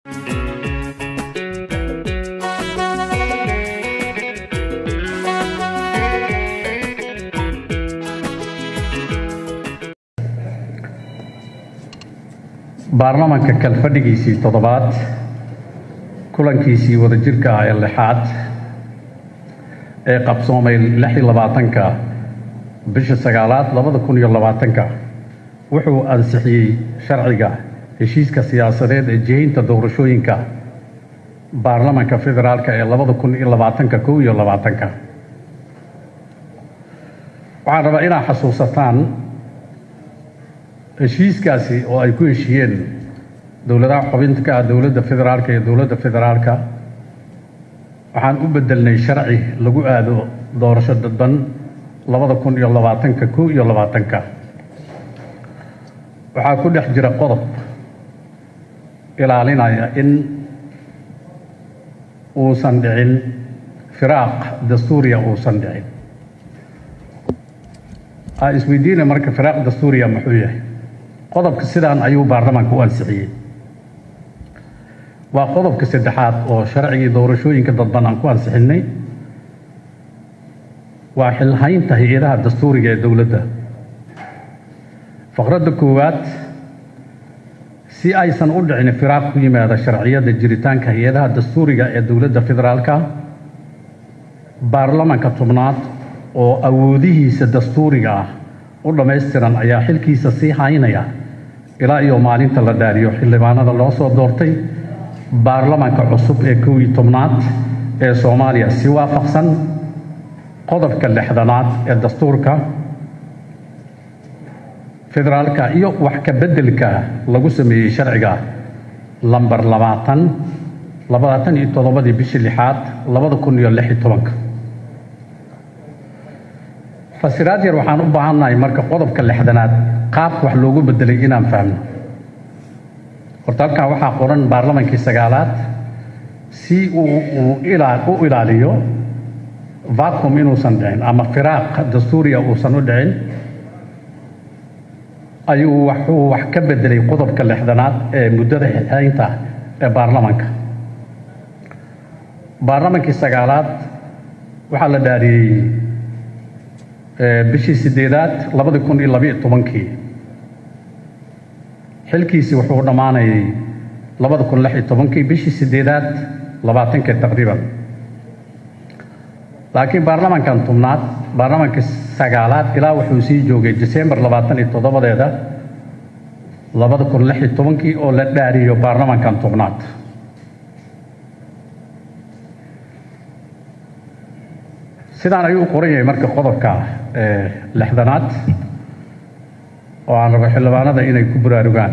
baarlamanka kalfadhigiisii toddobaad kulankiisii wadajirka ah ee lixaad ee qabsoomay lix iyo labaatanka bisha sagaalaad labada kun iyo labaatanka wuxuu ansixiyey sharciga heshiiska siyaasadeed ee jihaynta doorashooyinka baarlamanka federaalka ee labada kun iyo labaatanka kow iyo labaatanka waxaan rabaa inaad xasuusataan heshiiskaasi oo ay ku heshiiyeen dowladaha xubinta ka ah dowladda federaalka iyo dowladda federaalka waxaan u bedelnay sharci lagu aado doorasho dadban labada kun iyo labaatanka kow iyo labaatanka waxaa ku dhex jira qodob ilaalinaya in uusan dhicin firaaq dastuuriya uusan dhicin aa isweydiina marka firaaq dastuuriya muxuu yahay qodobka sidaan ayuu baarlamaanka u ansixiyey waa qodobka saddexaad oo sharcigii doorashooyinka dadban aan ku ansixinnay waa xilhaynta hay-adaha dastuuriga ee dowladda faqradda koowaad si aysan u dhicin firaaq ku yimaada sharciyada jiritaanka hay-adaha dastuuriga ee dowladda federaalka baarlamanka tobnaad oo awoodihiisa dastuuriga ah u dhammaystiran ayaa xilkiisa sii haynaya ilaa iyo maalinta la dhaariyo xildhibaanada loo soo doortay baarlamanka cusub ee kow iyo tobnaad ee soomaaliya si waafaqsan qodobka lixdanaad ee dastuurka federaalka iyo wax ka beddelka lagu sameeyey sharciga lambar labaatan labaatan iyo toddobadii bishii lixaad labada kun iyo lix iyo tobanka fasiraad yar waxaan u baahannahay marka qodobka lixdanaad qaabka wax loogu bedelay inaan fahmno horta halkaa waxaa qoran baarlamankii sagaalaad si uu u ilaaliyo vacum inuusan dhicin ama firaaq dastuuriya uusan u dhicin ayuu waxuu wax ka bedelay qodobka lixdanaad ee muddada xilxaynta ee baarlamanka baarlamankii sagaalaad waxaa la dhaariyey bishii sideedaad labadi kun iyo labiiyo tobankii xilkiisii wuxuu dhammaanayay labada kun lix iyo tobankii bishii sideedaad labaatankii taqriiban laakiin baarlamankan tobnaad baarlamankii sagaalaad ilaa wuxuu sii joogay disembar labaatan iyo toddobadeeda labada kun lix iyo tobankii oo la dhaariyo baarlamankan tobnaad sidaan ayuu u qoran yahay marka qodobka lixdanaad oo aan rabo xildhibaanada inay ku buraarugaan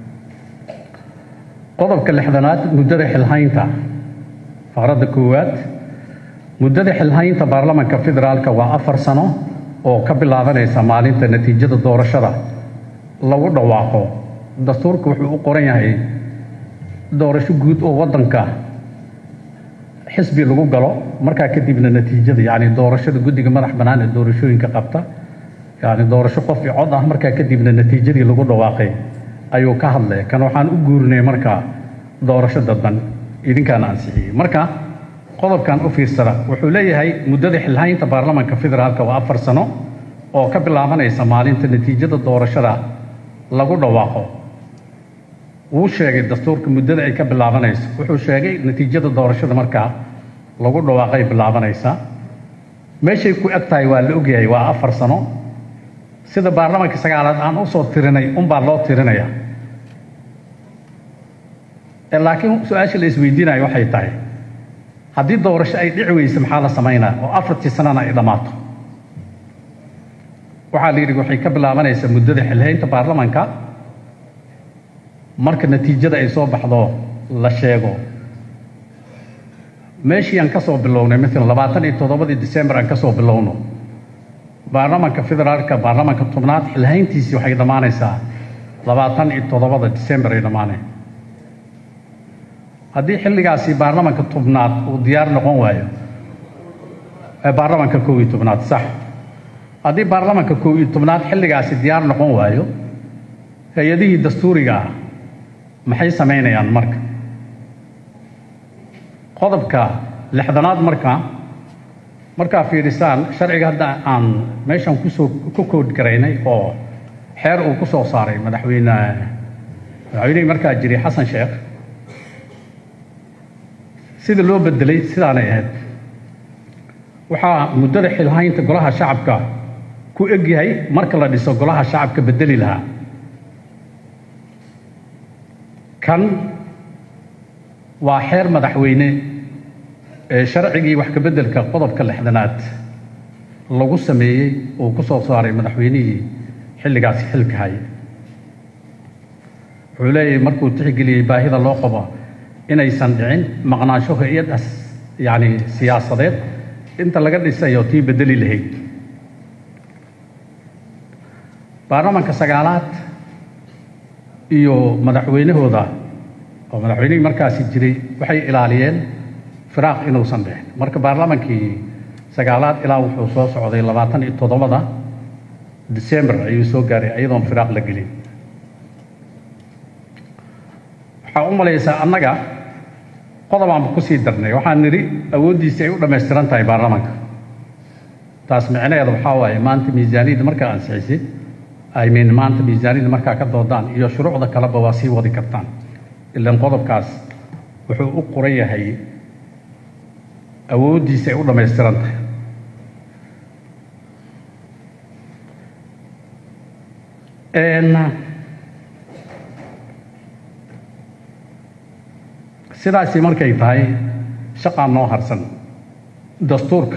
qodobka lixdanaad muddada xilhaynta faqradda koowaad muddada xilhaynta baarlamanka federaalka waa afar sano oo ka bilaabanaysa maalinta natiijada doorashada lagu dhawaaqo dastuurka wuxuu u qoran yahay doorasho guud oo waddanka xisbi lagu galo markaa kadibna natiijada yani doorashada guddiga madax bannaan ee doorashooyinka qabta yani doorasho qof i cod ah markaa kadibna natiijadii lagu dhawaaqay ayuu ka hadlaya kan waxaan u guurinay markaa doorasho dadban idinkaana ansixiyey marka qodobkan u fiirsada wuxuu leeyahay muddada xilhaynta baarlamanka federaalka waa afar sano oo ka bilaabanaysa maalinta natiijada doorashada lagu dhawaaqo wuu sheegay dastuurka muddada ay ka bilaabanayso wuxuu sheegay natiijada doorashada markaa lagu dhawaaqay bilaabanaysa meeshay ku eg tahay waa la ogyahay waa afar sano sida baarlamanka sagaalaad aan usoo tirinay unbaa loo tirinaya laakiin su-aasha la isweydiinayo waxay tahay haddii doorasho ay dhici weyse maxaa la samaynaa oo afartii sanana ay dhammaato waxaa la yidhi waxay ka bilaabanaysaa muddada xilhaynta baarlamanka marka natiijada ay soo baxdo la sheego meeshii aan ka soo bilownay maalan labaatan iyo toddobadii disembar aan ka soo bilowno baarlamanka federaalka baarlamanka tobnaad xilhayntiisii waxay dhammaanaysaa labaatan iyo toddobada disembar ay dhammaaneen haddii xilligaasi baarlamanka tobnaad uu diyaar noqon waayo baarlamanka kow iyo tobnaad sax haddii baarlamanka kow iyo tobnaad xilligaasi diyaar noqon waayo hay-adihii dastuuriga ah maxay samaynayaan marka qodobka lixdanaad markaa markaa fiidhisaan sharciga hadda aan meeshan kusoo ku kood garaynay oo xeer uu ku soo saaray madaxweyne madaxweynihii markaa jiray xasan sheekh sida loo bedelay sidaanay ahayd waxaa muddada xilhaynta golaha shacabka ku egyahay marka la dhiso golaha shacabka bedeli lahaa kan waa xeer madaxweyne ee sharcigii wax ka beddelka qodobka lixdanaad lagu sameeyey uu ku soo saaray madaxweynihii xilligaasi xilka haya wuxuu leeyahay markuu tixgeliyey baahida loo qabo inaysan dhicin maqnaansho hay-adas yacni siyaasadeed inta laga dhisayo tii bedeli lahayd baarlamanka sagaalaad iyo madaxweynahooda oo madaxweynihii markaasi jiray waxay ilaaliyeen firaaq inuusan dhicin marka baarlamankii sagaalaad ilaa wuxuu soo socday labaatan iyo toddobada december ayuu soo gaaray iyadoon firaaq la gelin waxaa u malaysaa annaga qodobaanba ku sii darnay waxaan nidhi awooddiisi ay u dhammaystiran tahay baarlamanka taas micnaheeda waxaa waaye maanta miisaaniyadda markaa ansixisay I mean maanta miisaaniyadda markaa ka doodaan iyo shuruucda kaleba waa sii wadi kartaan ilan qodobkaas wuxuu u qoran yahay awooddiisi ay u dhammaystiran tahay sidaasi markay tahay shaqaan noo harsan dastuurka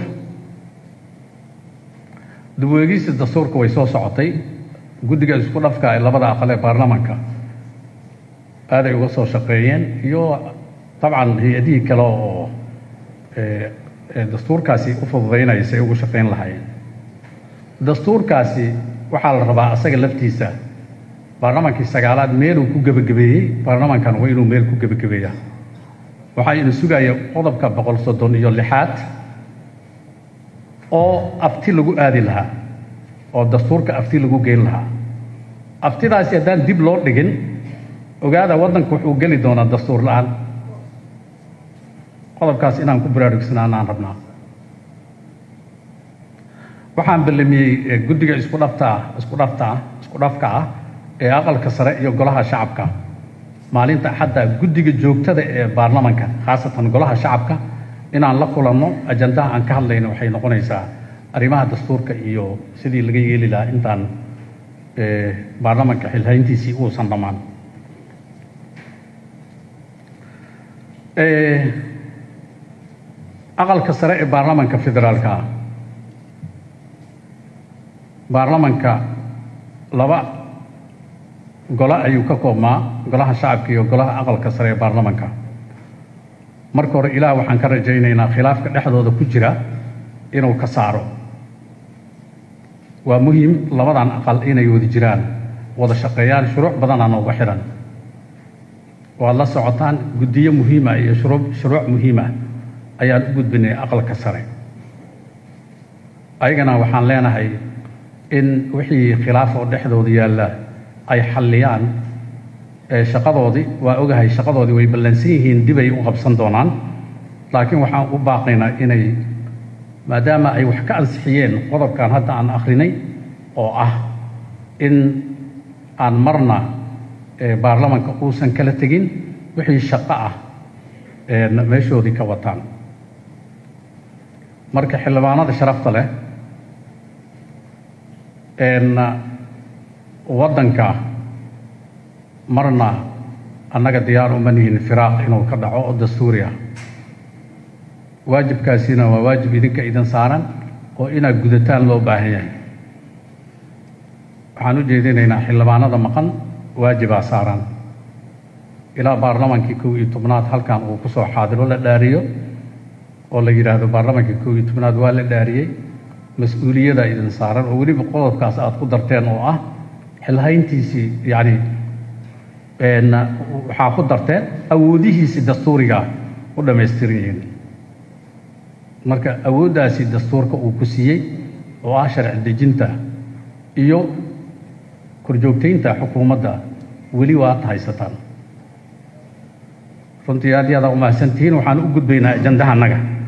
dubweegista dastuurka way soo socotay guddiga isku dhafka ee labada aqal ee baarlamanka aaday uga soo shaqeeyeen iyo dabcan hay-adihii kale oo dastuurkaasi u fududaynaya say ugu shaqayn lahaayeen dastuurkaasi waxaa la rabaa asaga laftiisa baarlamankii sagaalaad meeluu ku gebagabeeyey baarlamankan waa inuu meel ku gebagabeeya waxaa ina sugaya qodobka boqol soddon iyo lixaad oo afti lagu aadi lahaa oo dastuurka afti lagu geyn lahaa aftidaasi haddaan dib loo dhigin ogaada waddanku wuxuu geli doonaa dastuur la-aan qodobkaas inaan ku baraarugsanaan aan rabnaa waxaan ballamiyey guddiga isku dhaftaa isku dhaftaa isku dhafka ah ee aqalka sare iyo golaha shacabka maalinta axadda guddiga joogtada ee baarlamanka khaasatan golaha shacabka inaan la kulanno ajandaha aan ka hadlayno waxay noqonaysaa arrimaha dastuurka iyo sidii laga yeeli lahaa intaan baarlamanka xilhayntiisii uusan dhammaan aqalka sare ee baarlamanka federaalka ah baarlamanka laba golo ayuu ka koobmaa golaha shacabka iyo golaha aqalka sare ee baarlamanka marka hore ilaah waxaan ka rajaynaynaa khilaafka dhexdooda ku jira inuu ka saaro waa muhiim labadan aqal inay wada jiraan wada shaqeeyaan shuruuc badanaa nooga xidhan waad la socotaan guddiyo muhiima iyo shuruu shuruuc muhiima ayaan u gudbinay aqalka sare ayagana waxaan leenahay in wixii khilaaf oo dhexdooda yaalla ay xalliyaan shaqadoodii waa ogahay shaqadoodii way ballansan yihiin dibay u qabsan doonaan laakiin waxaan u baaqaynaa inay maadaama ay wax ka ansixiyeen qodobkan hadda aan akhrinay oo ah in aan marna baarlamanka uusan kala tegin wixii shaqo ah meeshoodii ka wataan marka xildhibaanada sharafta leh waddanka marna annaga diyaar uma nihin firaaq inuu ka dhaco oo dastuuri ah waajibkaasina waa waajib idinka idin saaran oo inaad gudataan loo baahan yahay waxaan u jeedinaynaa xildhibaanada maqan waajibaa saaran ilaa baarlamankii kow iyo tobnaad halkan uu ku soo xaadiro la dhaariyo oo la yidhaahdo baarlamankii kow iyo tobnaad waa la dhaariyey mas-uuliyada idin saaran oo weliba qodobkaas aad ku darteen oo ah xilhayntiisii yacni waxaa ku darteen awoodihiisii dastuuriga u dhammaystiran yihiin marka awooddaasi dastuurka uu ku siiyey oo ah sharci dejinta iyo korjoogtaynta xukuumadda weli waad haysataan runtii aad iyo aad aa u mahadsantihiin waxaan u gudbaynaa ajandaha annaga